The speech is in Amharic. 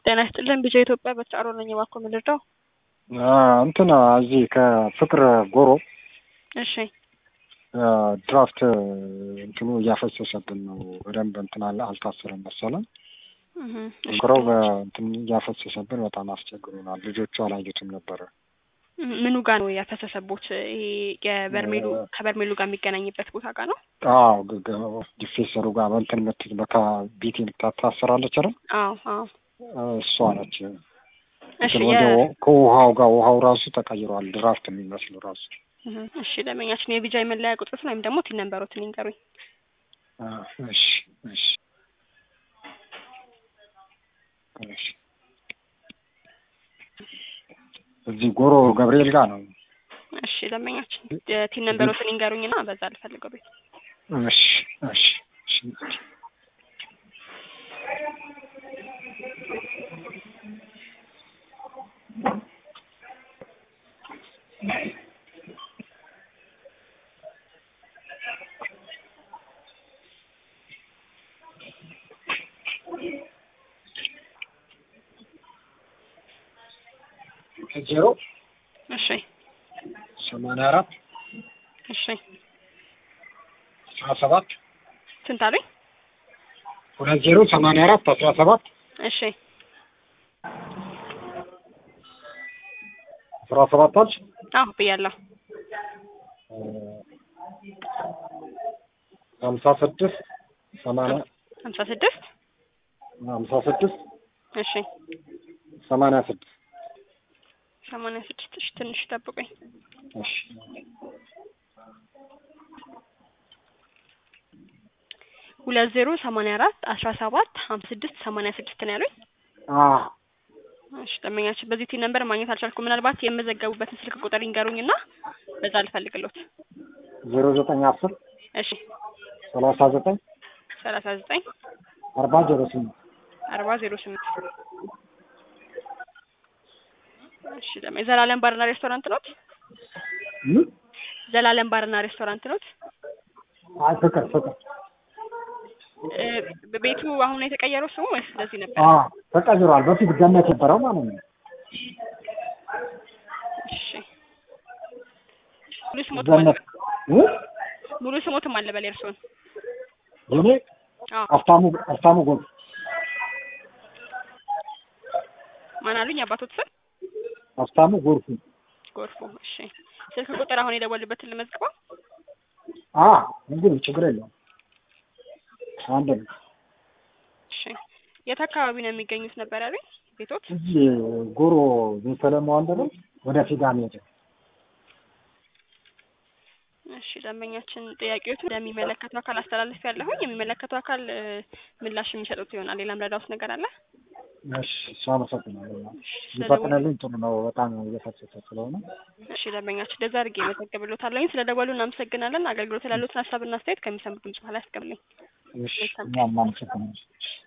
ጤና ይስጥልን ቢጃ ኢትዮጵያ በተጫሮ ነኝ። እባክዎ ምን ልርዳው? እንትን እዚህ ከፍቅር ጎሮ እሺ ድራፍት እንትኑ እያፈሰሰብን ነው። በደንብ እንትን አለ አልታሰረም መሰለን እህ፣ እሺ። ፍቅረው በእንትን እያፈሰሰብን በጣም አስቸግሮናል። ልጆቹ አላዩትም ነበረ። ምኑ ጋር ነው ያፈሰሰቦት? ይሄ የበርሜሉ ከበርሜሉ ጋር የሚገናኝበት ቦታ ጋር ነው? አዎ ዲፌሰሩ ጋር በእንትን ምት በካ ቢት የምታታስራለች አይደል? አዎ አዎ። እሷ ነች። እሺ እንትን የ ወደ ከውሃው ጋር ውሃው ራሱ ተቀይሯል። ድራፍት የሚመስል ራሱ እህ፣ እሺ ደንበኛችን የቢጃ የመለያ ቁጥሩን ወይም ደግሞ ቲን ነምበሮትን ይንገሩኝ። አ፣ እሺ እሺ እሺ እዚህ ጎሮ ገብርኤል ጋር ነው። እሺ ደንበኛችን የቲን ነምበሮትን ይንገሩኝና በዛ ልፈልገው ቤት እሺ እሺ እሺ ዜሮ እሺ ሰማንያ አራት እሺ አስራ ሰባት ስንት አሉኝ? ሁለት ዜሮ ሰማንያ አራት አስራ ሰባት እሺ አስራ ሰባት አልሽ አዎ ብያለሁ። ሀምሳ ስድስት ሰማንያ ሀምሳ ስድስት ሀምሳ ስድስት እሺ ሰማንያ ስድስት ሰማንያ ስድስት እሺ ትንሽ ጠብቁኝ። እሺ ሁለት ዜሮ ሰማንያ አራት አስራ ሰባት ሀምሳ ስድስት ሰማንያ ስድስት ነው ያሉኝ። አዎ እሺ ደንበኛችን በዚህ ቲን ነምበር ማግኘት አልቻልኩም። ምናልባት የመዘገቡበትን ስልክ ቁጥር ይንገሩኝና በዛ ልፈልግሎት። ዜሮ ዘጠኝ አስር እሺ ሰላሳ ዘጠኝ ሰላሳ ዘጠኝ አርባ ዜሮ ስምንት አርባ ዜሮ ስምንት እሺ ደግሞ የዘላለም ባርና ሬስቶራንት ኖት? ዘላለም ባርና ሬስቶራንት ኖት? አይ ፍቅር ፍቅር እ ቤቱ አሁን ነው የተቀየረው ስሙ ወይስ እንደዚህ ነበር? አዎ ተቀይሯል። በፊት ገነት ነበረው ማለት ነው። እሺ ሙሉ ስሞት ገነት እ ሙሉ ስሞትም አለ በል የእርስዎን? የኔ አዎ አፍታሙ አፍታሙ ጎል ማን አሉኝ? አባቶት ስም አፍታሙ ጎርፉ ጎርፉ። እሺ ስልክ ቁጥር አሁን የደወሉበትን ልመዝግበው? አ እንግዲህ ችግር የለውም። አንድ ነው። እሺ የት አካባቢ ነው የሚገኙት ነበር ያሉኝ ቤቶት? እዚህ ጎሮ ቤተለማ አንደለም ወደ ፊጋ ሜዳ እሺ ደንበኛችን ጥያቄዎቹ ለሚመለከተው አካል አስተላልፍ ያለሁኝ የሚመለከተው አካል እ ምላሽ የሚሰጡት ይሆናል። ሌላም ረዳውት ነገር አለ? እሺ እሱ አመሰግናለሁ። እሺ ይፈጥነልኝ ጥሩ ነው። በጣም እየፈሰሰ ስለሆነ እሺ ደንበኛችን እንደዛ አድርጌ መዘግብሎታለሁኝ። ስለ ደወሉ እናመሰግናለን። አገልግሎት ላሉትን ሀሳብና አስተያየት ከሚሰሙት ድምጽ በኋላ ያስቀምልኝ። እሺ እኛም እናመሰግናለን።